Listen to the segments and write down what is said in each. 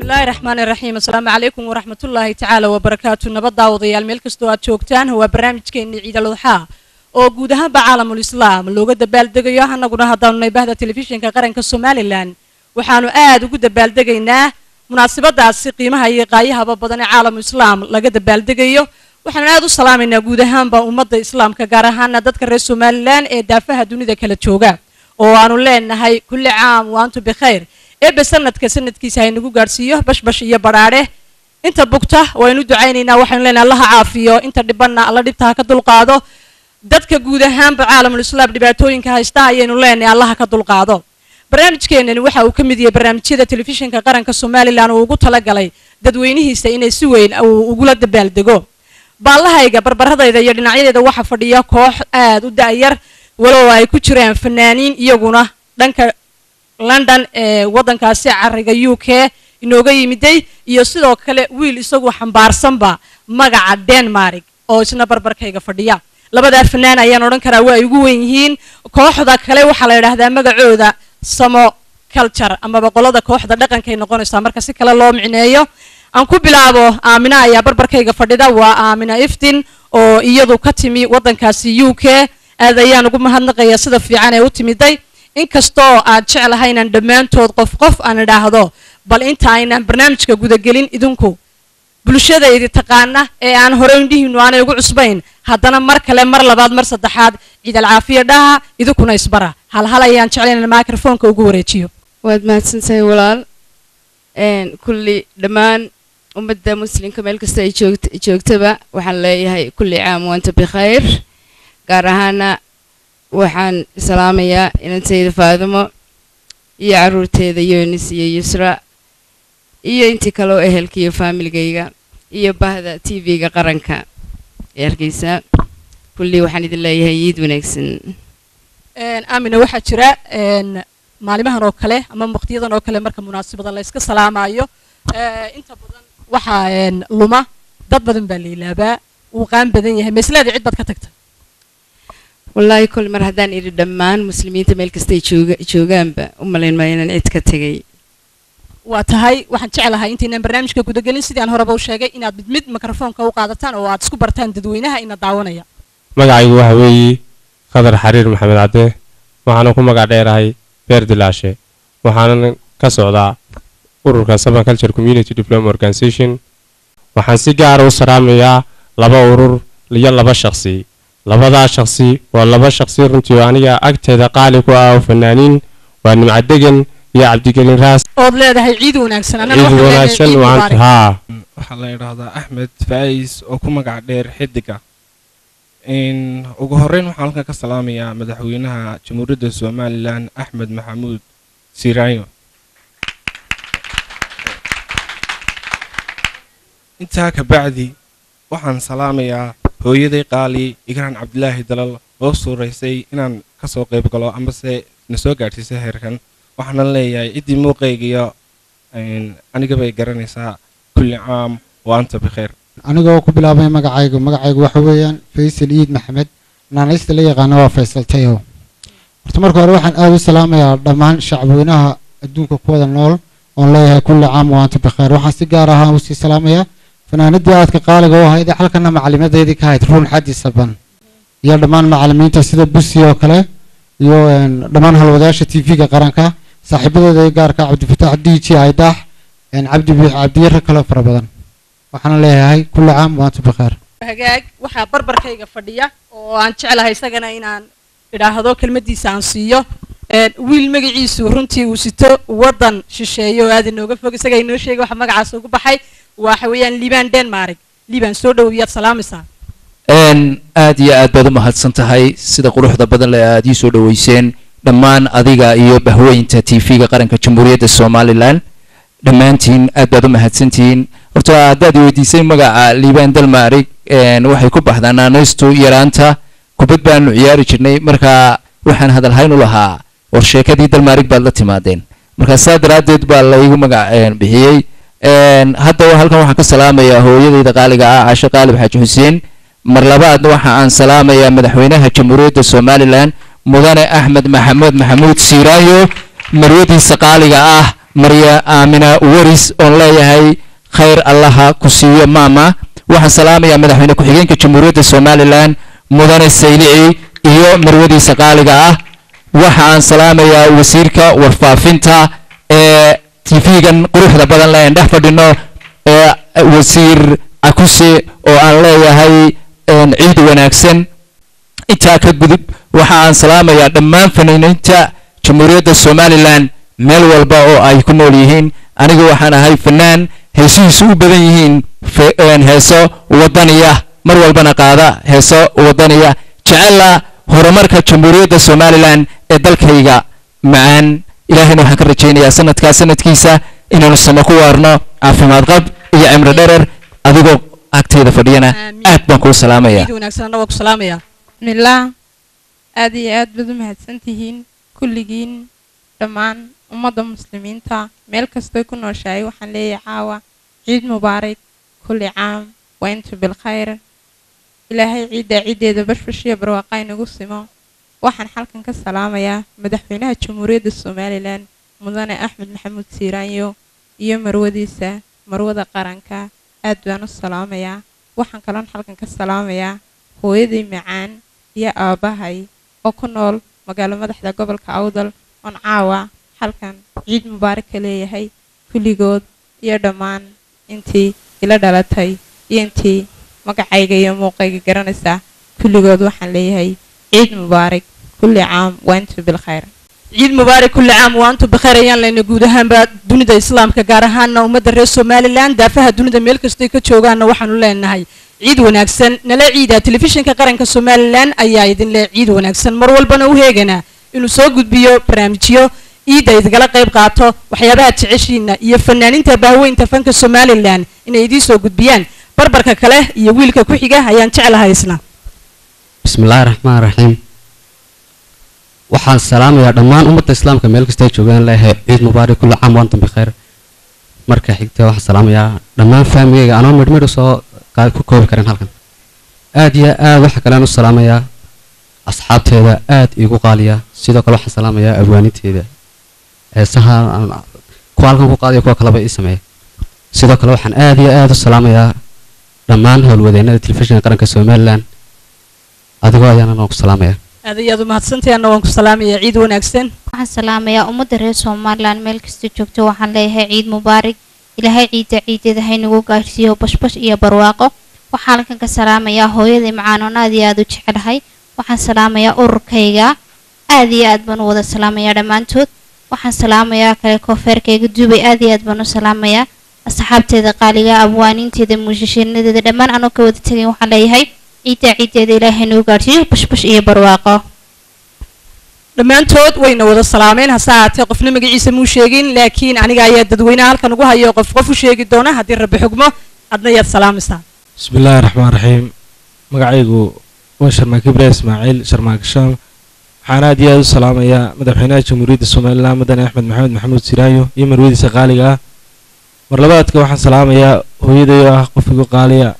bismillaahi raxmaani raxiim assalaamu calaykum waraxmatullaahi tacaala wabarakaatu nabad daawadayaal meel kastoo aad joogtaan waa barnaamijkeennii ciidal udxaa oo guud ahaanba caalamul islaam looga dabaaldegayo annaguna haddaanu nay bahda telefishinka qaranka somalilan waxaanu aad ugu dabaaldegaynaa munaasabadaasi qiimaha iyo qaayahaba badan ee caalamu islaam laga dabaaldegayo waxaanu aad u salaamaynaa guud ahaanba ummadda islaamka gaar ahaana dadka reer somalilan ee daafaha dunida kala jooga oo aanu leenahay kulli caam waantu bikhayr eebbe sanadka sanadkiisa haynagu gaadhsiiyo bashbash iyo badhaadhe inta bugta waynu ducaynaynaa waxaynu leenahay allaha caafiyo inta dhibanna alla dhibta ha ka dulqaado dadka guud ahaanba caalamul islaam dhibaatooyinka haysta ayaynu leenahay allaha ka dulqaado barnaamijkeenani waxa uu ka mid yahay barnaamijyada telefishinka qaranka somalilan uu ugu talagalay dadweynihiisa inay si weyn uu ugula dabaaldego baallahayga barbaradayda iyo dhinacyadeeda waxaa fadhiya koox aad u da'yar walow ay ku jiraan fanaaniin iyaguna dhanka london ee waddankaasi cariga u k inooga yimiday iyo sidoo kale wiil isagu xambaarsanba magaca denmark oo isna barbarkayga fadhiya labadaa fanaan ayaan odhan karaa waa ay ugu wen yihiin kooxda kale waxaa la yidhaahdaa magacooda samo culture amaba qolada kooxda dhaqankay noqonaysaa marka si kale loo micneeyo aan ku bilaabo aamina ayaa barbarkayga fadhida waa aamina iftin oo iyadu ka timi waddankaasi u k aad ayaan ugu mahadnaqayaa sida fiican ee u timiday inkastoo aad jeclahay inaan dhammaantood qof qof aan idhaahdo bal inta aynan barnaamijka gudagelin idinku bulshadaydi taqaana ee aan hore indhihiinu aanay ugu cusbayn haddana mar kale mar labaad mar saddexaad ciidal caafiya dhaha idinkuna isbara halhal ayaan jeclay inaan microfonka ugu wareejiyo waad mahadsantahay walaal kulli dhammaan ummadda muslimka meel kasta ay joogt joogtaba waxaan leeyahay kulli caam waanta bikhayr gaar ahaana waxaan salaamayaa inantayda faadimo iyo caruurteeda yunis iyo yusra iyo intii kale oo ehelka iyo faamiligayga iyo bahda t v-ga qaranka ee hargeysa kullii waxaan idin leeyahay iid wanaagsan aamina waxaa jira maalimahan oo kale ama waqtiyadan oo kale marka munaasabada la yska salaamayo inta badan waxaa luma dad badan baa la ilaabaa wuu qaan badan yahay maslaada cid baad ka tagta wallaahi kol mar haddaan idhi dhammaan muslimiinta meel kastay jooga joogaanba u malayn maayo inaan cid ka tegay waa tahay waxaan jeclahay intaynaan barnaamijka gudagelin sidii aan horeba u sheegay inaad mid mid mikrofoonka u qaadataan oo aad isku bartaan dadweynaha ina daawanaya magacaygu waxa weeye khadar xariir maxamed cadde waxaana ku magac dheerahay beer dilaashe waxaanan ka socdaa ururka saban culture community diploma organization waxaan si gaara u salaamayaa laba urur iyo laba shaqsi labadaa shaqsi waa laba shaqsi runtii oo aniga agteeda qaali ku ah oo fanaaniin waa nimcadegan iyo cabdigelin raas ood leedahay ciid wanaagsan ciid wanaagsan waan haa waxaa la yidhaahdaa axmed faa'is oo ku magac dheer xidiga ugu horreyn waxaan halkan ka salaamayaa madaxweynaha jamhuuriyadda somalilan axmed maxamuud siraayo intaa ka bacdi waxaan salaamayaa hooyaday qaali igraan cabdilaahi dalal oo suuraysay inaan kasoo qayb galo amase na soo gaadhsiisay heerkan waxaanan leeyahay ciddii muuqaygiyo anigabay garanaysaa kulli caam wa anta bikhayr anigoo ku bilaabay magacaygu magacaygu waxa weeyaan faysal iid maxamed naanaysta la yaqaano waa faysal tayo horta marka hore waxaan aada u salaamayaa dhammaan shacabweynaha adduunka kuwada nool oon leeyahay kulli caam wa anta bikhayr waxaan si gaar ahaan usii salaamayaa fanaanadii aadka qaaliga u ahayd halkana macalimadeedii ka ahayd ruun xaddi saban iyo dhammaan macalimiinta sida busi oo kale iyo dhammaan halwadayaasha t v-ga qaranka saaxiibadeeda ee gaarka cabdifataax d j aydaax cabdi cabdiyaro kaloo fara badan waxaana leeyahay kulli caam waanta bikheer hagaag waxaa barbarkayga fadhiya oo aan jeclahay isagana inaan idhaahdo kelmadiisa aan siiyo wiil magaciisu runtii uu sito waddan shisheeye oo aad inooga fog isaga inoo sheegay waxa magacaas ugu baxay waxa weeyaan liibaan denmark liibaan soo dhowiyaad salaamaysaa aad iyo aad baad u mahadsan tahay sida quruxda badan le aad ii soo dhoweyseen dhammaan adiga iyo bahweynta t v-ga qaranka jamhuuriyadda somalilan dhammaantiin aad baad u mahadsantihiin horta haddaad weydiisay magaca liibaan dalmarig waxay ku baxdaa naanaystu yaraanta kubad baanu ciyaari jirnay marka waxaan hadalhayn u lahaa war sheekadii dalmarig baad la timaadeen marka saa daraaddeed baa laygu magac bixiyey hadda halkan waxaan ka salaamayaa hooyadayda qaaliga ah caashe qaalib xaaji xuseen mar labaadna waxa aan salaamayaa madaxweynaha jamhuuriyadda somalilan mudane axmed maxamed maxamuud siiraayo marwadiisa qaaliga ah marya aamina waris oon leeyahay khayr allaha ku siiyo maama waxaan salaamayaa madaxweyne ku-xigeenka jamhuuriyadda somalilan mudane saylici iyo marwadiisa qaaliga ah waxa aan salaamayaa wasiirka warfaafinta ee tv-gan quruxda badan le aan dhex fadhino ee wasiir akuse oo aan leeyahay een, ciid wanaagsan intaa ka gudub waxa aan salaamayaa dhammaan fanaaniinta jamhuuriyadda somalilan meel walba oo ay ku nool yihiin aniga waxaan ahay fanaan heesihiisu u badan yihiin fe- een, heeso wadaniya mar walbana qaada heeso wadaniya jecela horumarka jamhuuriyadda somalilan ee dalkayga macaan ilaahayna waxaan ka rajaynayaa sanadkaa sanadkiisa inaanu samo ku waarno caafimaad qab iyo cimri dherer adigoo agtayda fadhiyana Aamiin. aad baan kuu salaamayaa ciid wanaagsan anna waa ku salaamaya bismillaah aad iyo aad baad u mahadsantihiin kulligiin dhammaan ummadda muslimiinta meel kastoy ku nooshahay waxaan leeyahay caawa ciid mubaarak kulli caam wa intu bilkhayr ilaahay ciiddaa ciiddeeda bashbash iyo barwaaqa inagu simo waxaan xalkan ka salaamayaa madaxweynaha jamhuuriyadda somalilan mudane axmed maxamuud siiraanyo iyo marwadiisa marwada qaranka aad baan u salaamayaa waxaan kaloon xalkan ka salaamayaa hooyaday macaan iyo aabbahay oo ku nool magaalo madaxda gobolka awdal oon caawa halkan ciid mubaarak ka leeyahay kulligood iyo dhammaan intii ila dhalatay iyo intii magacayga iyo muuqayga garanaysa kulligood waxaan leeyahay ciid mubaarak kulli caam wa intu bilkhayr ciid mubaarak kulli caam wa antum bikhayr ayaan leyna guud ahaanba dunida islaamka gaar ahaana ummadda reer somalilan daafaha dunida meel kastoy ka joogaanna waxaanu leenahay ciid wanaagsan nala ciida telefishinka qaranka somalilan ayaa idin leh ciid wanaagsan mar walbana u heeganaa inuu soo gudbiyo barnaamijyo ciidda idgala qayb qaato waxyaabaha jeceshiina iyo fanaaninta bahweynta fanka somalilan inay idiin soo gudbiyaan barbarka kale iyo wiilka ku xiga ayaan jeclahay isna bismillaahi raxmaan raxiim waxaan salaamayaa dhammaan ummadda islaamka meel kasta ay joogaan leeyahay ciid mubaarak kulli caam waantum bikhayr marka xigta waxaan salaamayaa dhammaan faamigayga anoo midhmidh soo qa- ku koobi karin halkan aad iyo aad waxa kalean u salaamayaa asxaabteeda aad iigu qaaliya sidoo kale waxaan salaamayaa abwaaninteeda heesaha aan kuwa halkan ku qaadaya kuwa kaleba ii sameeya sidoo kale waxaan aad iyo aad u salaamayaa dhammaan howlwadeennada telefishinka qaranka somalilan adigoo ayaana noo ku salaamaya aad iyo aad u mahadsantahay anna waan ku salaamaya ciid wanaagsan waxaan salaamayaa ummadda reer somalilan meel kasta joogto waxaan leeyahay ciid mubaarak ilaahay ciidda ciideeda haynagu gaarsiiyo bashbash iyo barwaaqo waxaan halkan ka salaamayaa hooyaday macaanoon aad iyo aad u jecelahay waxaan salaamayaa ururkayga aad iyo aad baan u wada salaamayaa dhammaantood waxaan salaamayaa kale koofeerkayga duubay aad iyo aad baan u salaamayaa asxaabteeda qaaliga abwaaniinteeda muushishiinadeeda dhammaan anoo ka wada tegayn waxaan leeyahay ciidda ciideeda ilaahay haynagu gaarsiiyo bashbash iyo barwaaqo dhammaantood wayna wada salaameen hase ahaatee qofna magaciisa muu sheegin laakiin aniga ayaa dadweynaha halkan ugu hayo qof qof u sheegi doona haddii rabbi xugmo adna yaad salaamaysaa بسم الله الرحمن الرحيم magacaygu waa sharmaak ibrahim ismaaciil sharmaak shaam waxaan aad iyo aad u salaamayaa madaxweynaha jamhuuriyadda somalilan mudane axmed maxamed maxamuud siraayo iyo marwadiisa qaaliga ah mar labaadka waxaan salaamayaa hooyaday oo ah qof igu qaaliya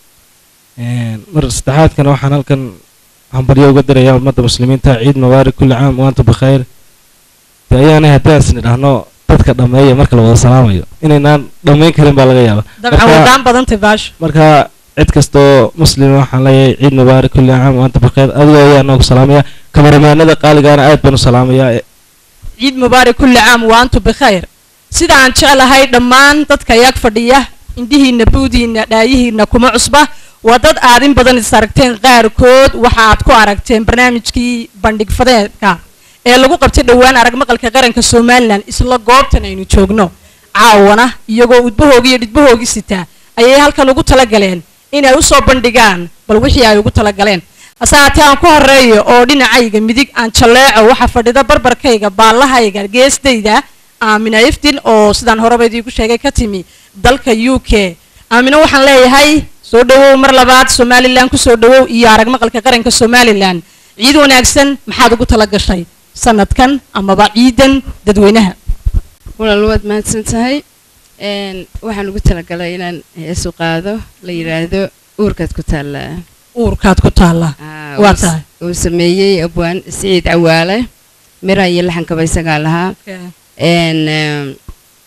Een, mar saddexaadkana waxaan halkan hambaryo uga dirayaa ummadda muslimiinta ciid mubaarak kulli caam waantum bikhayr de ayaanay haddaan isnidhahno dadka dhammeeya marka la wada salaamayo inaynaan dhammayn karin baa laga yaaba dabcan Marka- wadaan badantay baasho marka cid kastoo muslima waxaan leeyahay ciid mubaarak kulli caam waanta bikheer adigoo ayaa noogu salaamaya kamaramaanada qaaligaana aad baan u salaamayaa ciid mubaarak kulli caam wa antum bikhayr sida aan jeclahay dhammaan dadka yaag fadhiya indhihiinna buudiinna dhaayihiinna kuma cusba waa dad aad in badan is aragteen qaarkood waxa aad ku aragteen barnaamijkii bandhig fadeedka ee lagu qabtay dhowaan arag maqalka qaranka somalilan isla goobtan aynu joogno caawana iyagoo udbahoogii iyo dhidbahoogii sitaa ayay halkan ugu talagaleen inay usoo bandhigaan bal wixii ay ugu talagaleen hase haatee aan ku horeeyo oo dhinacayga midig aan jalleeco waxaa fadhida barbarkayga baallahayga geestayda aamina iftin oo sidaan horeba idiinku sheegay ka timi dalka u k aamino waxaan leeyahay soo dhawow mar labaad somalilan kusoo dhawow iyo arag maqalka qaranka somalilan ciid wanaagsan maxaad ugu tala gashay sanadkan amaba ciidan dadweynaha walaal waad mahadsan tahay Een, waxaan ugu talagalay inaan heesu qaado la yidhaahdo uurkaad ku taallaa uurkaad ku taalla Ah, waa uu s- tahay uu sameeyey abwaan siciid cawaale mira iyo laxankaba isagaa lahaa Een, eem,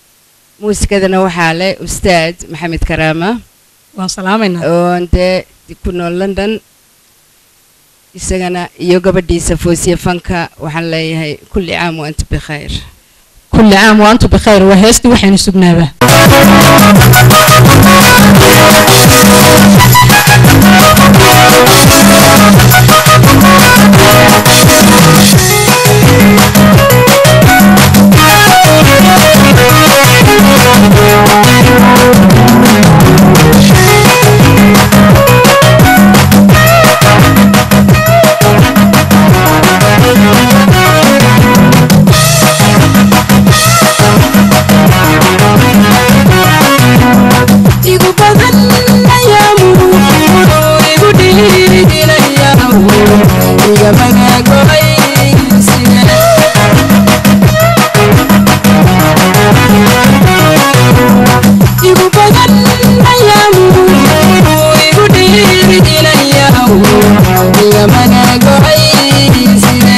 muusikadana waxaa leh ustaad maxamed karaama waan salaamaynaa oon dee ku nool london isagana iyo gabadhiisa foosiye fanka waxaan leeyahay kulli caam wa anta bikhayr kulli caam wa antu bikhayr waa heestii waxaynu sugnaaba igu badan ayaamu igu dhiidinayamu iga magaagoaysine igu badan ayaamu igu dhiidinayamu iga magaagoaysine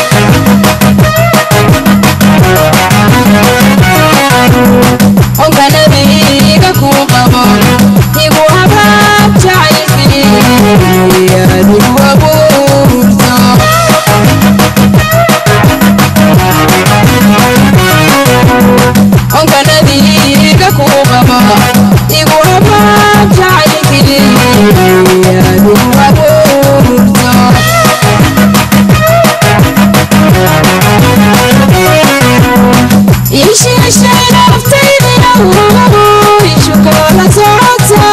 onka nabiga ku qabo igu habaab jacaylkii adigu abuurto onka nabiga ku qabo igu habaab jacaylkii adigu abuurto ishiishay naftaydina ishukoola socota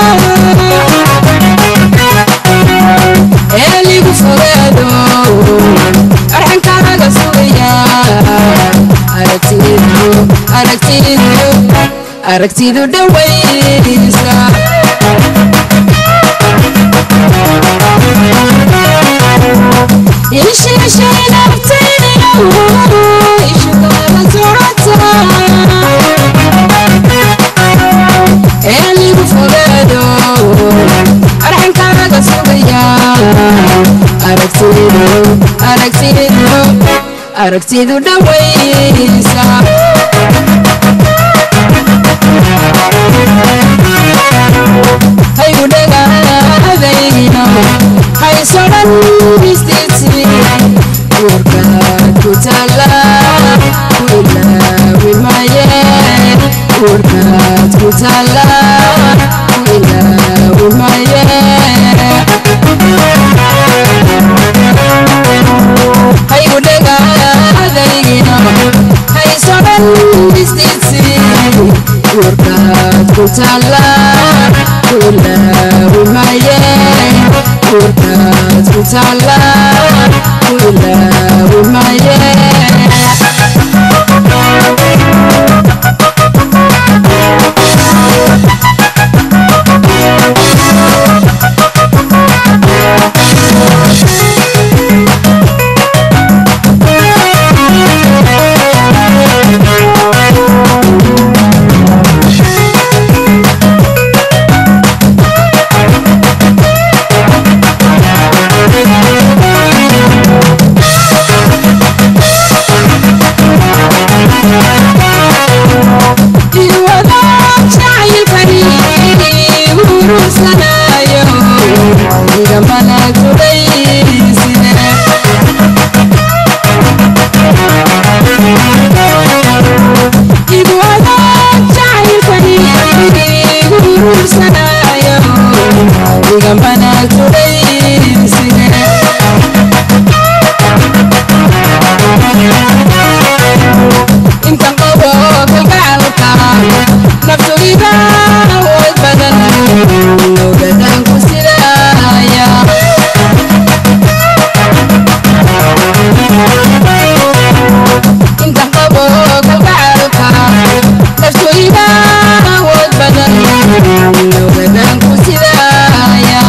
eeligu fogaado arxankaaga sugaya aragtidu aragtidu aragtidu dhawaysa ishiishay naftaydina ishukoola socota eeligu fogaado arxankaaga sugaya aragtidu aragtidu aragtidu dhawaysa haygu dhagaadayno haysodhan istiti urkaad ku taala ku ilaawi maye urkaad ku taala ku ilaawi maye haygu dhagaadaygino haysodhan istiti urkaad ku taala ku ilaawi maye urkaad ku taala ku ilaawi maye intan qabo kalgacalka naftugiba awood badan ogadan ku sidaaya intan qabo kalgacalka naftugiba awood badan ogadan ku sidaaya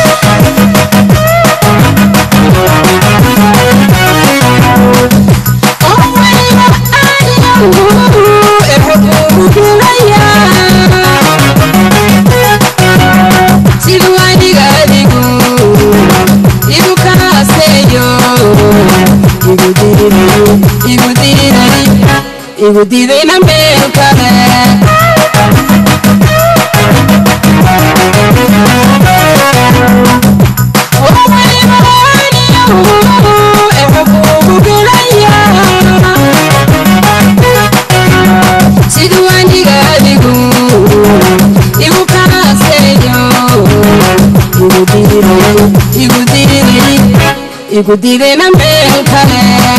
siduu aniga adigu igu kaaseeyo igu diiday igu diiday igu diidayna meel kale igu diidayna meel kale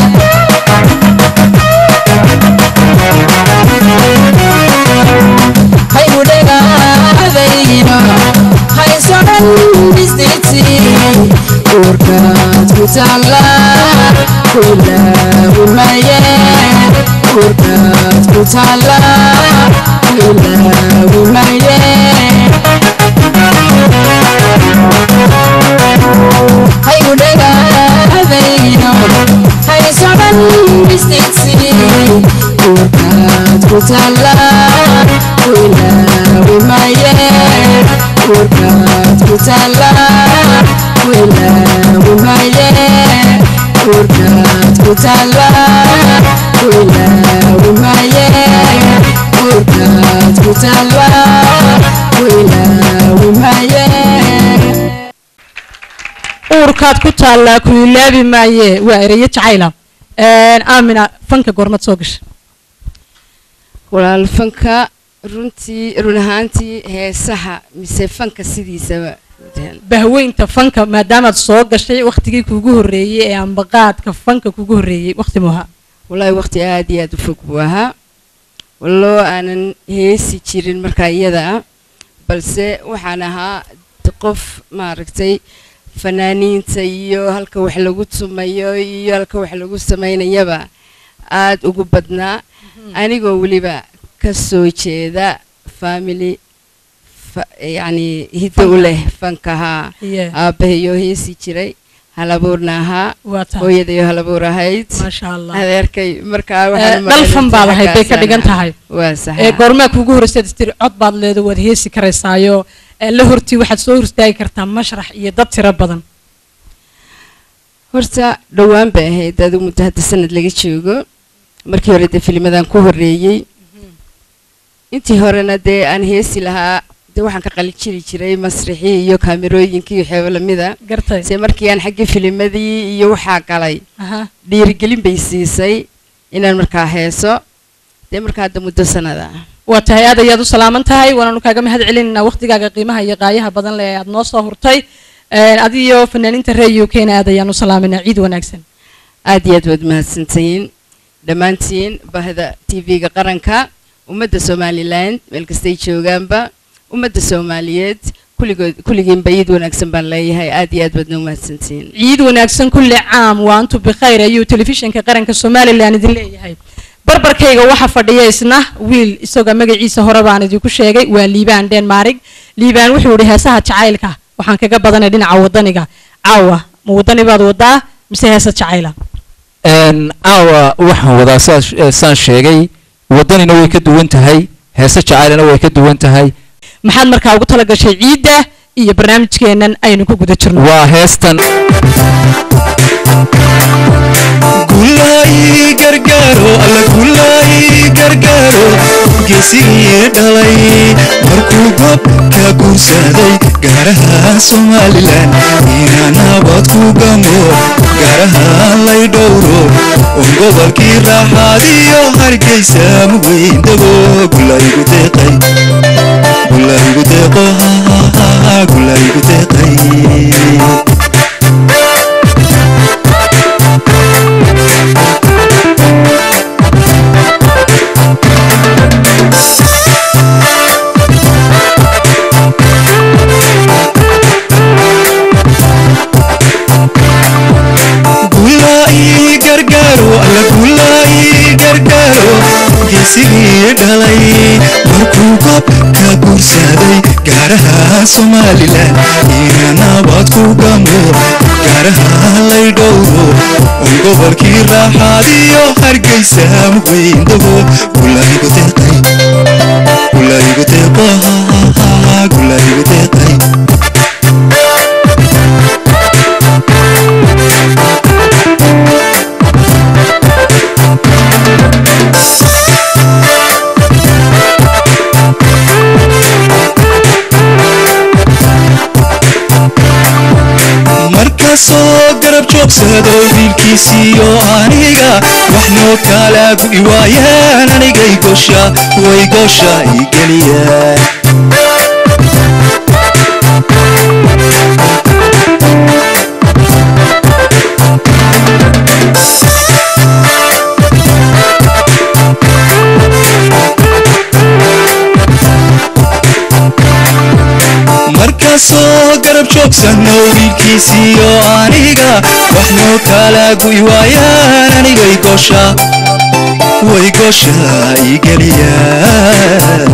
haygu dhagaadayno haysonan dhisdhiti uurkaad ku taalla ku ilaawi maye uurkaad ku taalla ku ilaawi maye haygu dhagaadayno haysonan dhisdhiti uurkaad ku taalla ku ilaawi maye uurkaad ku taalla ku ilaawi maye uurkaad ku taalla ku ilaawi maye uurkaad ku taalla ku ilaawi maye uurkaad ku taallaa ku ilaabi maaye waa ereyo jacayla aamina fanka goormad soo gasha walaal fanka runtii run ahaantii heesaha mise fanka sidiisaba bahweynta fanka maadaamaad soo gashay waktigii kuugu horreeyey ee ambaqaadka fanka kuugu horreeyey wakti muha wallaahi waqti aad iyo aad u fog buu ahaa walloo aanan heesi jirin markaa iyada ah balse waxaan ahaa qof maaragtay fanaaniinta iyo halka wax lagu tumayo iyo halka wax lagu samaynayaba aad ugu badnaa anigoo weliba ka soo jeeda family yacni hiddo u leh fankahaa aabbahayo heesi jiray halabuurna ahaa hooyadayo halabuur ahayd adeerkay markaa dhalfan baad ahayd bay ka dhigan tahay waa sax goormaa kuugu horreysaad istiri cod baad leedo waad heesi karaysaayo la hortii waxaad soo hortaagi kartaa mashrax iyo dad tiro badan horta dhowaan bay ahayd adigu muddo hadda sanad laga joogo markii hore dee filimadan ku horreeyey intii horena dee aan heesi lahaa dee waxaan ka qalin jiri jiray masrixii iyo kaamirooyinkii iyo waxyaabo lamida se markii aan xaggii filimadii iyo waxaa galay dhiirigelin bay siisay inaan markaa heeso dee markaa hadda muddo sanada waa tahay aad ayaad u salaaman tahay waanaanu kaaga mahad celinaynaa waqtigaaga qiimaha iyo qaayaha badan leh ee aad noo soo hurtay adiyo fanaaniinta reer u kena aad ayaan u salaaminaa ciid wanaagsan aad iyo aad waad mahadsantahiin dhammaantiin bahda tv-ga qaranka ummadda somalilan meel kastay joogaanba ummadda soomaaliyeed kulligood kulligiinba ciid wanaagsan baan leeyahay aad iyo aad baadna u mahadsantihiin ciid wanaagsan kulli caam waa antu bikhayr ayuu telefishinka qaranka somalilan idin leeyahay barbarkayga waxaa fadhiya isna wiil isagoo magaciisa hore baan idinku sheegay waa liibaan denmarig liibaan wuxuu ihi heesaha jacaylka waxaan kaga badanay dhinaca wadaniga caawa ma wadani baad wadaa mise heesa jacayla caawa waxaan wadaa saan sheegay wadanina way ka duwan tahay heese jacaylina way ka duwan tahay maxaad markaa ugu tala gashay ciidda iyo barnaamijkeennan aynu ku guda jirno waa heestan gulaayi gargaaro alla gulaayi gargaaro geesigii dhalay markuu gob ka guursaday gaaraha somalilan inaa nabad ku gamo gaaraha lay dhowro un gobolkii raaxaadiyo hargeysa muweyn dego gulaygu deeqay gulaygu deeqo gulaygu deeqay gulaayi gargaaro alla gulaayi gargaaro geesigii dhalay markuu gob ka guursaday gaaraha somalilan ina nabad ku gamo gaaraha lay dhowro un gobolkii raaxaadiyo hargeysa muweyn dego gulaygu deeqay gulaygu deeqo gulaygu deeqay markasoo garab joogsado wiilkiisiiyo aniga wax noo kala gu'i waayaan anigay gosha way gosha i geliyaan geyga soo garab joogsanno wiilkiisiiyo aniga wax noo kala gu'i waayaan anigay gosha way gosha igeliyaan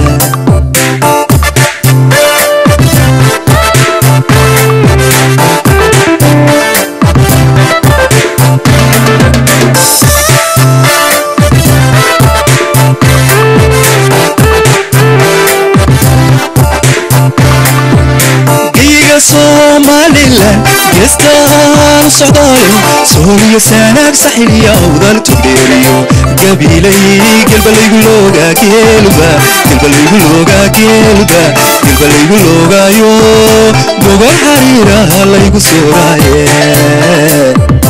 geyga somalilan geestaan socdaalo sooliyo sanaag saxiliya awdal tugdheeriyo gabiilay gelbalaygu loogaa geelba gelbalaygu loogaa geelba gelbalaygu loogaayo gogol xariiraha laygu sooraaye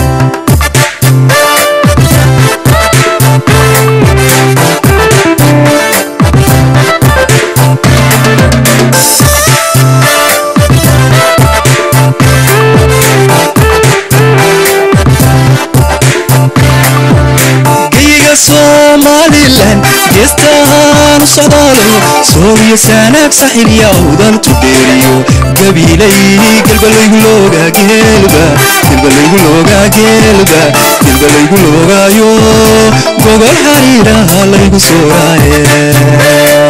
geyga somalilan geestaan socdaalo sooliyo sanaag saxiliya awdal tugdheeriyo gabiilay gelbalaygu loogaa geelba gelbalaygu loogaa geelba gelbalaygu loogaayo gogol xariiraha laygu sooraaye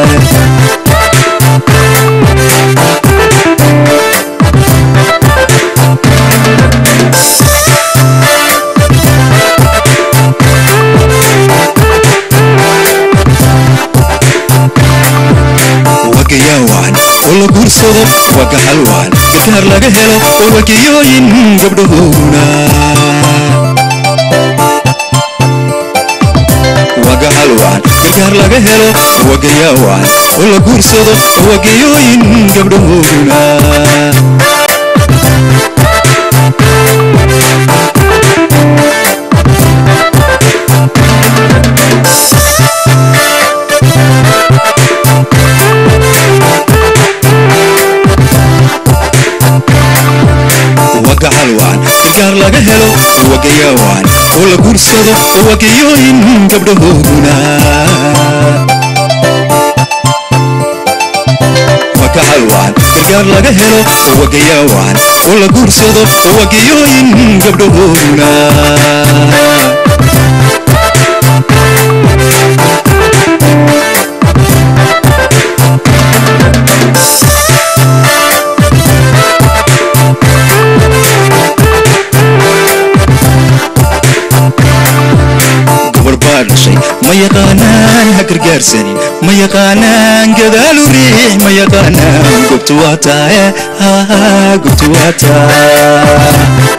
wagayaawan oo la guursado waga halwan gargaar laga helo oo wagayooyin gabdhahooguna waga halwan gargaar laga helo wagayaawan oo la guursado oo wagayooyin gabdhahooguna waga halwan gargaar laga helo wagayaawan oo la guursado oo wagayooyin gabdhahooguna waga halwan gargaar laga helo wagayaawan oo la guursado oo wagayooyin gabdhahooguna gabar baa dhashay ma yaqaanaan ha gargaarsanin ma yaqaanaan gadaalu riix ma yaqaanaan gobtu waa taaye gobtu waa taa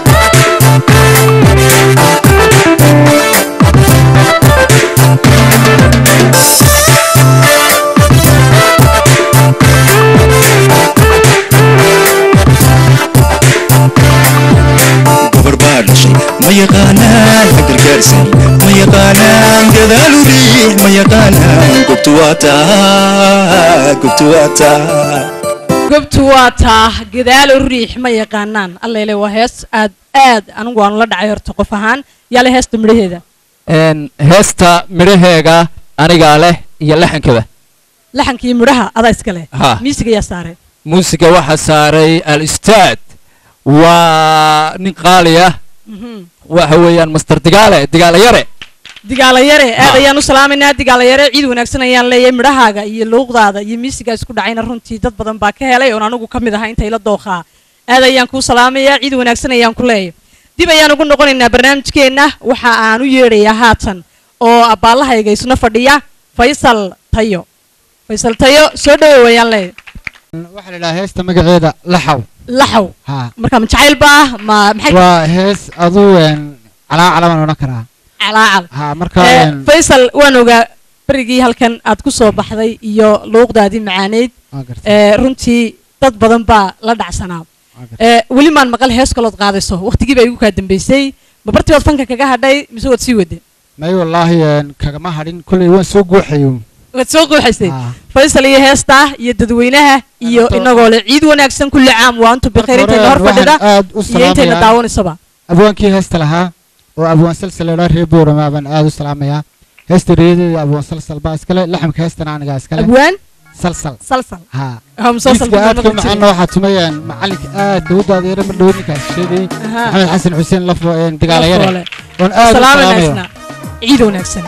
gabar baa dhashay ma yaqaanaan ha gargaarsanin ma yaqaanaan gadaalu riix ma yaqaanaan gobtu waa taa gobtu waa taa gobtu waa taa gadaalo riix ma yaqaanaan allele waa hees aad aad anigu aan la dhacay horta qof ahaan yaale heesta midhaheeda Een, heesta midhaheega anigaa leh iyo laxankaba laxankii midhaha adaa iska leh Ha. miisiga yaa saaray muusiga waxaa saaray al ustaad waa nin qaali ah Mhm. waxa weeyaan master digaale digaale yare digaala yare aad ayaan u salaamaynaa digaala yare ciid wanaagsan ayaan leeyahay midhahaaga iyo luuqdaada iyo miisigaa isku dhacayna runtii dad badan baa ka helay oon anigu ka mid ahaa intay la dooqaa aad ayaan kuu salaamayaa ciid wanaagsan ayaan ku leeyahay dib ayaan ugu noqonaynaa barnaamijkeenna waxa aan u yeedhayaa haatan oo abbaalahayga isna fadhiya faysal tayo faysal tayo soo dhawow ayaan leeyahay waxaa la idhahaa heesta magaceeda laxaw laxaw haa marka ma jacayl ba ah ma maxay waa hees aduu een calaacal baan odhan karaa calaacal haa marka Eh, een faysal waan ogaa berigii halkan aad ku soo baxday iyo luuqdaadii macaaneyd waa gartay ee, runtii dad badan baa la dhacsanaa waa gartay ee, weli maan maqal hees kalood qaadayso waqtigii baa igu kaa dambeysay ma bartii waad fanka kaga hadhay mise waad sii wade may wallaahi een kagama hadhin kolley waan soo guuxayo waad soo quuxaysay haa faysal iyo heesta iyo dadweynaha iyo Horta- inagoo le ciid wanaagsan kulli caam waa antu bikayr Marka intayna hor hore fadhida waxaan aad u iyo intayna salaamayaa daawanaysaba abwaankii heesta lahaa oo abwaan salsal la reer boorama baan aad u salaamayaa heesta reeyadeeda abwaan salsal baa iskale laxamka heestana anigaa iskale abwaan salsal salsal haa Ah, musalsal miiska buu aadka noqon jiray. macaana waxaa tumayaan macalinka aad u daadeera mar dhow ninkaas sheegay Ahaa. maxamed xasan xuseen lafo dagaalayare Lafoole. oon aad u salaam salaamayo wanaagsanaa ciid wanaagsan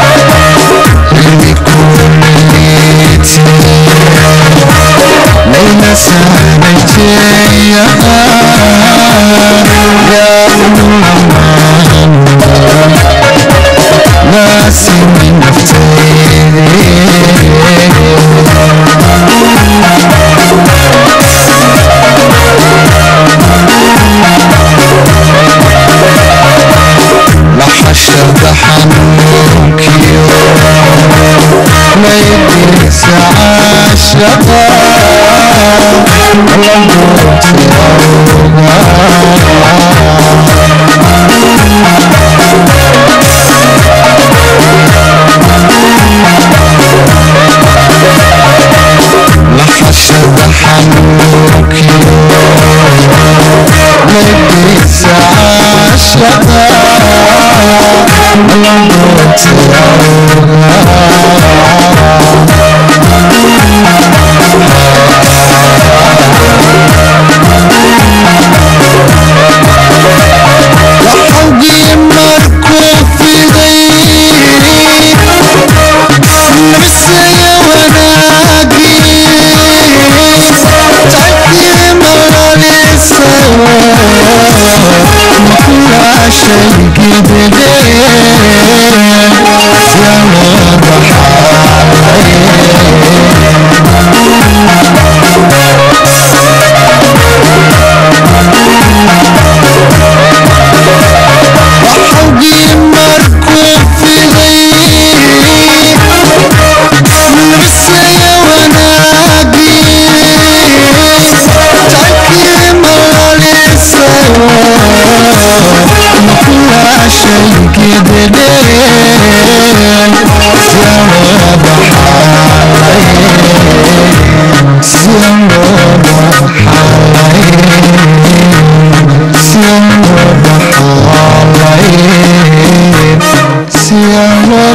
Thank لحشد حنوكيو ليدرس عاشقا لموت لحشد حنوكيو ليدرس عاشقا لموت وحوقي مركوب في غيري نفسي وناقي تعدي مرالي سوا كل شيء قدرين يا وحوقي مركوب في غيري نفسي وناقي تعكي مرالي سوا كل شيء قدرين زيارة بحالي زيارة بحالي زيارة بحالي زيارة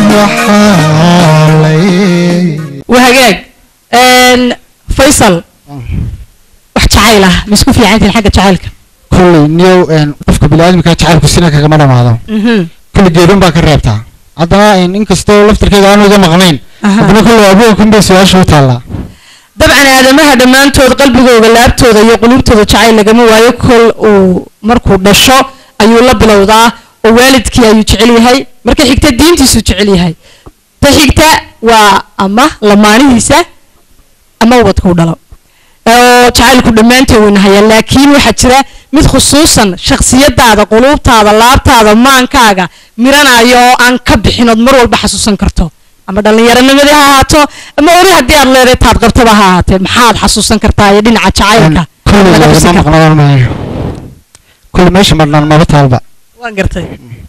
بحالي وهجاج ان فيصل wax jacayl ah ma isku fiicantiin xagga jacaylka kolley niyow een, qofka biniaadamka jacaylku sina kagama dhamaado kulli geedun baa ka reebtaa haddana een, inkastoo laftirkeeda aanu iga maqnayn haddana kolley abuurkan bay su-aasha u taallaa dabcan aadamaha dhammaantood qalbigooda laabtooda iyo qulubtooda jacayl lagama waayo kol uu markuu dhasho ayuu la bilowdaa oo waalidkii ayuu jecel yahay marka xigta diintiisuu jecel yahay ta xigta waa ama lamaanihiisa ama ubadkuu dhalo oo jacaylku dhammaantood wuu nahaya laakiin waxaa jira mid khusuusan shakhsiyadaada quluubtaada laabtaada maankaaga miranaya oo aan ka bixin ood mar walba xasuusan karto ama dhallinyaronimadii ha ahaato ama ori haddii aad leedahay taad qabtaba ha ahaatee maxaad xasuusan kartaa iyo dhinaca jacaylka kolley laga lagama xusi kartaa maqnaan maayo kolley meesha marnaan maba taalba waan gartay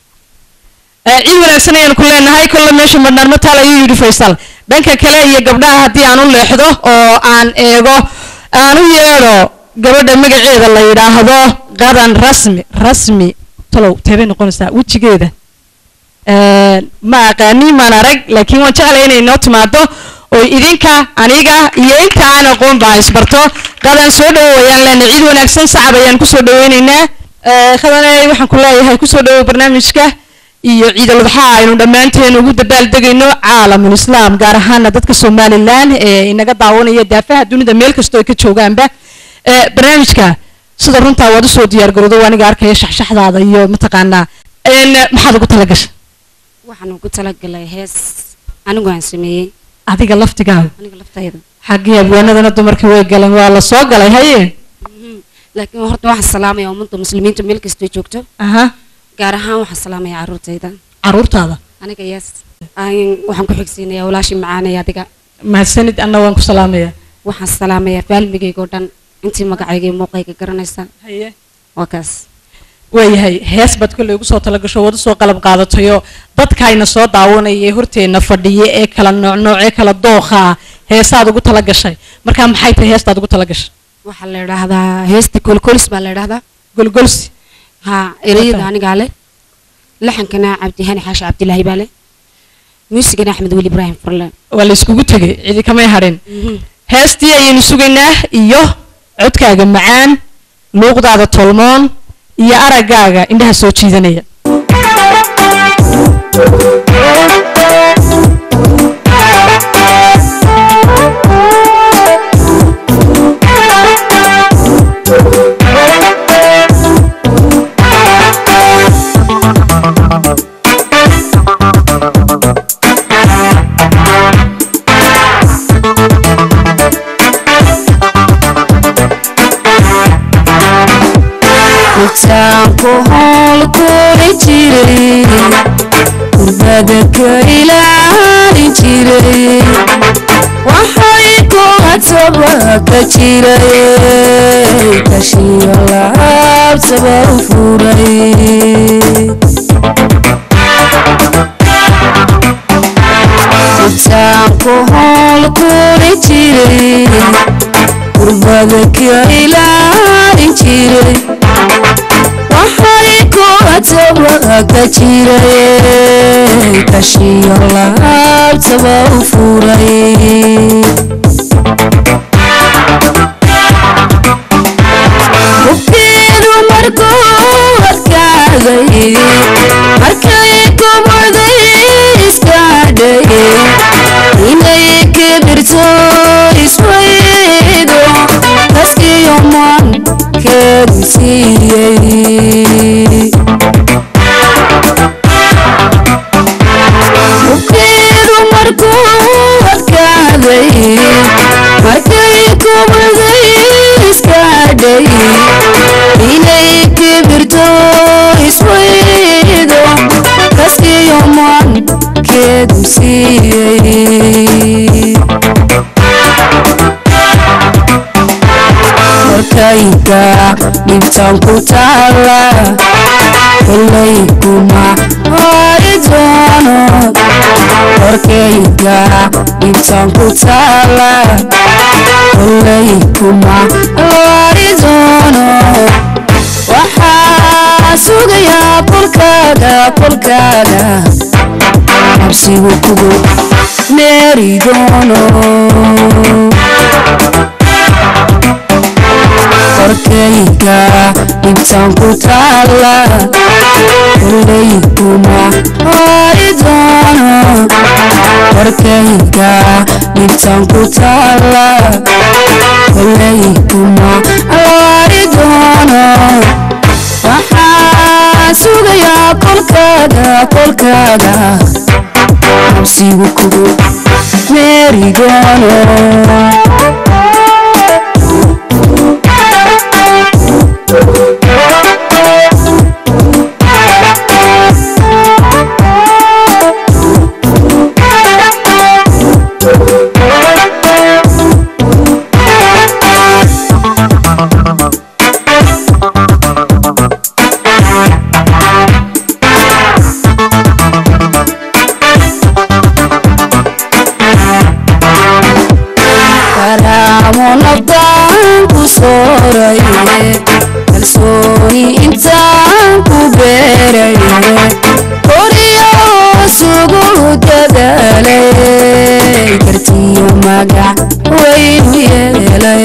Eh, ciid wanaagsan ayaan ku leenahay kolle meesha madhnaan ma taal ayuu yidhi faysal dhanka kale iyo gabdhaha haddii aan u leexdo oo aan eego aan u yeedho gabadha magaceeda la yidhaahdo qadan rasmi rasmi talow teebay noqonaysaa wejigeeda Eh, ma aqaani maan arag laakiin waan jeclay inay noo timaado oo idinka aniga iyo inta aan aqoon baa isbarto qadan soo dhawoowayaan leena ciid wanaagsan sacab ayaan kusoo dhaweynaynaa Eh, khadane waxaan ku leeyahay kusoo dhawow barnaamijka iyo ciid al-adxaa aynu dhammaanteen ugu dabaaldegayno caalamul islaam gaar ahaana dadka somalilan ee inaga daawanaya daafaha dunida meel kastoo ay ka joogaanba Eh, barnaamijka sida runtaa waad usoo diyaargarowdo aniga arkaya shaxshaxdaada iyo mataqaanaa En, maxaad ugu talagashay waxaan ugu talagalay hees anigu aan sameeyey adiga laftigaaga aniga laftayda xaggii abwaanadana dumarka way galeen waa la soo galay haye laakiin horta waxaan salaamaya ummadda muslimiinta meel kastoo joogto aha gaar ahaan waxaan salaamaya caruurtayda caruurtaada aniga yes Aan- waxaan ku xigsiinaya walaashii macaanaya adiga mahadsanid anna waan ku salaamaya waxaan salaamaya faalmigayga oo dhan intii magacayga iyo muuqayga garanaysa haye waa kaas waayahay hees baad kolley ugu soo talagasho waad usoo qalab qaadatayoo dadkayna soo daawanaya ee horteenna fadhiya ee kala noocnooc ee kala dooqa ah heesaad ugu talagashay marka maxay tahay heestaad ugu talagashay waxaa la idhaahdaa heesta kolkolis baa la idhaahdaa golgolsi ha ereyada anigaa leh laxankana cabdihani xaashi cabdilaahi baa leh muusigana axmed weli ibraahim furle waa la iskugu tegay cidi kamay hadhin heestii ayaynu sugaynaa iyo codkaaga macaan luuqdaada tolmoon iyo araggaaga indhaha soo jiidanaya Thank you. intaanku howl kuli jiray kurbada ka ilaalin jiray waxay kuhataba ka jiray kashiyo laabtaba u furay intaanku howl kuli jiray kurbada ka ilaalin jiray waxay kuhataba ka jiray kashiyo laabtaba u furay hubkeedu markuu adkaaday markay kubacday iskaadhay inay kibirto iswaydo kaskiyo mankeedu siiyey hubkeedu markuu adkaaday markay kubacday iskaadhay inay kibirto iswaydo kaskiyo mankeedu siiyey korkayga dhibtan ku taala kolay kuma hori doono korkayga dhibtan ku taala kolay kuma hori doono waxaa sugayaa kolkaaga kolkaaga habsigu kugu meeri doono korkayga dhibtan ku taala kolay kuma hori doono korkayga dhibtan ku taala kolay kuma hori doono waxaa sugayaa kolkaaga kolkaaga habsigu kugu meeri doono karaamo nabdaan ku sooray kalsooni intaan ku beeray koriyo sugu dadaalay kartiyo magac waynu yeelay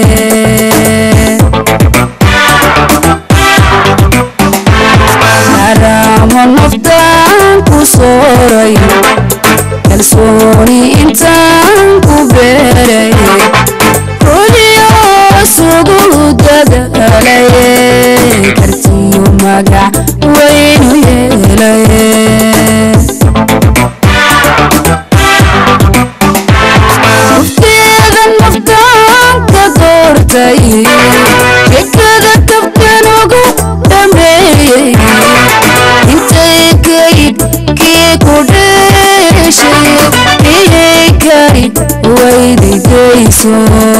karaamo nafdaan ku sooray kalsooni intaan ku beeray koliyo sugu dadaalay kartiyo magac waynu yeelay hufteeda naftaan ka doortay jekada kabkan ugu dhameeyey intay kayd kii ku dheeshay iyay kayd waydidayso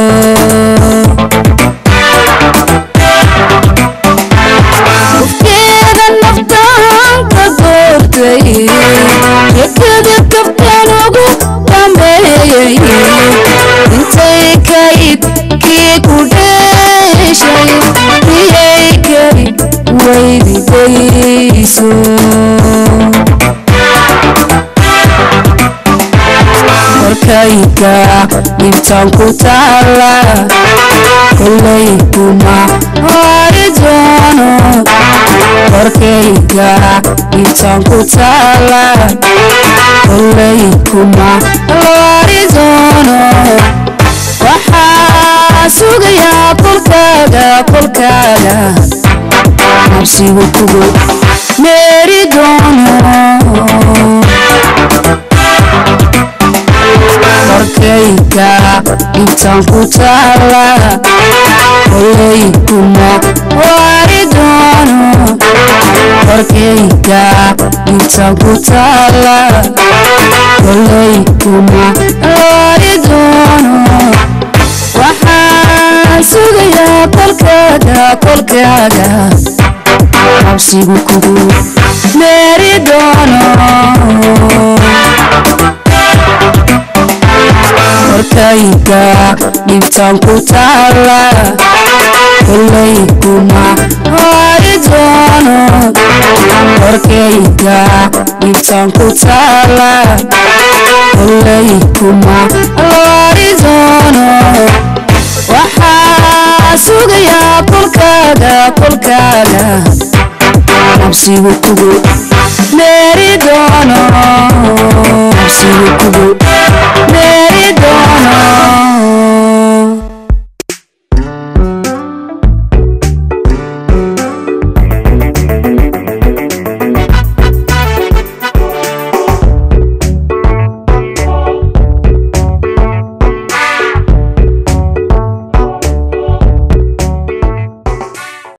hufteeda naftaan ka doortay jekada kabkan ugu dhameeyey intay kayd kii ku dheeshay iyay kayd waydidayso korkayga dhibtan ku taala kolay kuma hori doono korkayga dhibtan ku taala kolay kuma hori doono waxaa sugayaa kolkaaga kolkaaga habsigu kugu meeri doono korkayga dhibtan ku taala kolay kuma hori doono korkayga inta ku taala kolay kuma loori doono waxaan sugayaa kolkaaga kolkaaga cabsigu kugu meeri doono korkayga dhibtaan ku taala kolay kuma hori doono korkayga dhibtaan ku taala kolay kuma hori doono waxaa sugayaa kolkaaga kolkaaga cabsigu kugu meeri doono